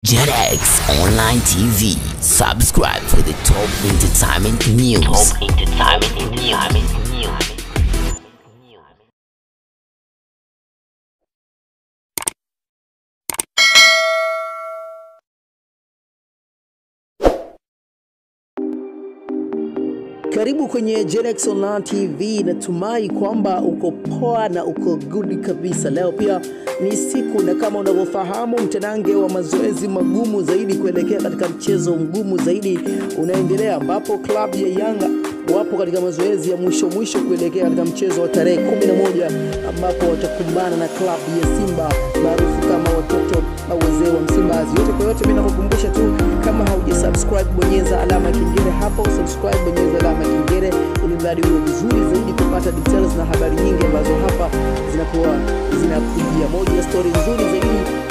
JetX Online TV. Subscribe for the top entertainment news. Top entertainment news. Karibu kwenye Genex Online TV. Natumai kwamba uko poa na uko good kabisa. Leo pia ni siku, na kama unavyofahamu, mtanange wa mazoezi magumu zaidi kuelekea katika mchezo mgumu zaidi unaendelea, ambapo klabu ya Yanga wapo katika mazoezi ya mwisho mwisho kuelekea katika mchezo wa tarehe 11 ambapo watakumbana na klabu ya Simba maarufu kama watoto au wazee wa Msimbazi. Yote kwa yote, mimi nakukumbusha tu, kama haujasubscribe, bonyeza alama ya kengele hapo, subscribe, bonyeza alama ya kengele ili mradi uwe vizuri zaidi kupata details na habari nyingi ambazo hapa zinakuwa zinakujia. Moja ya story nzuri zaidi